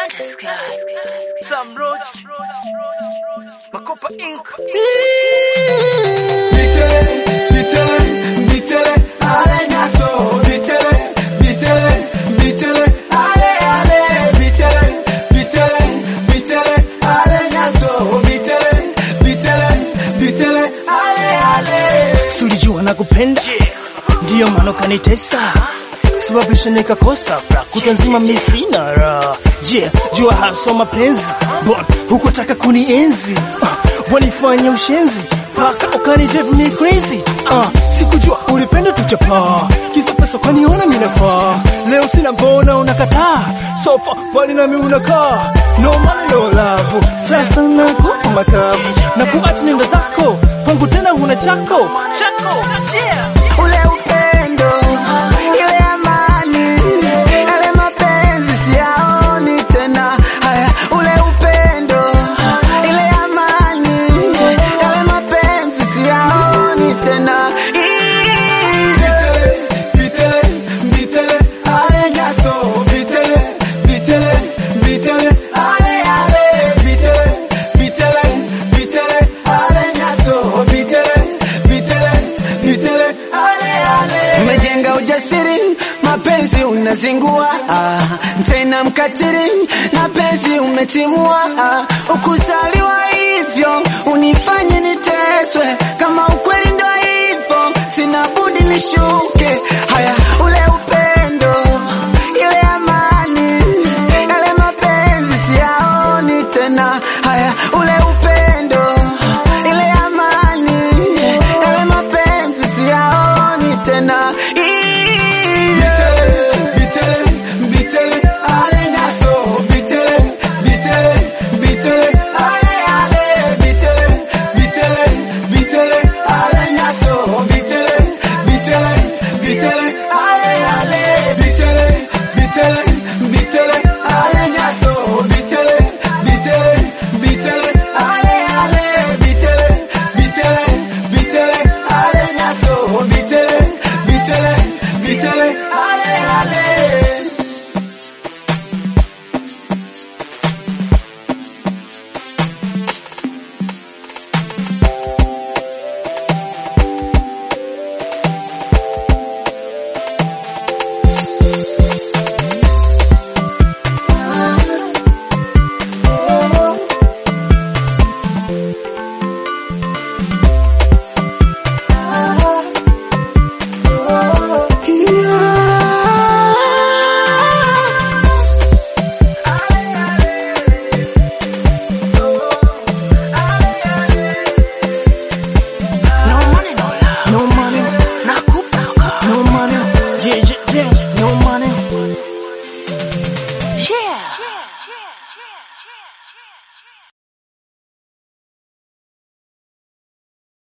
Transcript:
Sam Roach, Makopa Inc. Bitele, bitele, bitele, ale nyaso. Bitele, bitele, bitele, ale, ale. Bitele, bitele, bitele, ale nyaso. Bitele, bitele, bitele, ale, ale. Sulijua na kupenda ndiyo maana ukanitesa sababisha nikakosa fra kutwa nzima mi sina raha je jua haso mapenzi bon hukutaka kunienzi uh, wanifanya ushenzi paka ukanidrive me crazy uh, sikujua ulipenda tuchapaa kisa pesa ukaniona minafaa leo sina mbona unakataa sofa fali nami unakaa no money no love sasa nakupa makavu na kuacha nenda zako kwangu tena huna chako chako yeah. Ule upendo, ile amani, yale mapenzi siyaoni tena. Haya, ule upendo, ile amani, yale mapenzi siyaoni tena. Bitele, bitele, bitele, ale nyaso. Bitele, bitele, bitele, ale, ale. Bitele, bitele, bitele, ale nyaso. Bitele, bitele, bitele, ale, ale. Umejenga ujasiri, mapenzi unazingua, ah, tena mkatiri, na penzi umetimua, ah, ukuzaliwa hivyo unifanye niteswe, kama ukweli ndo hivyo, sina budi nishuke. Haya,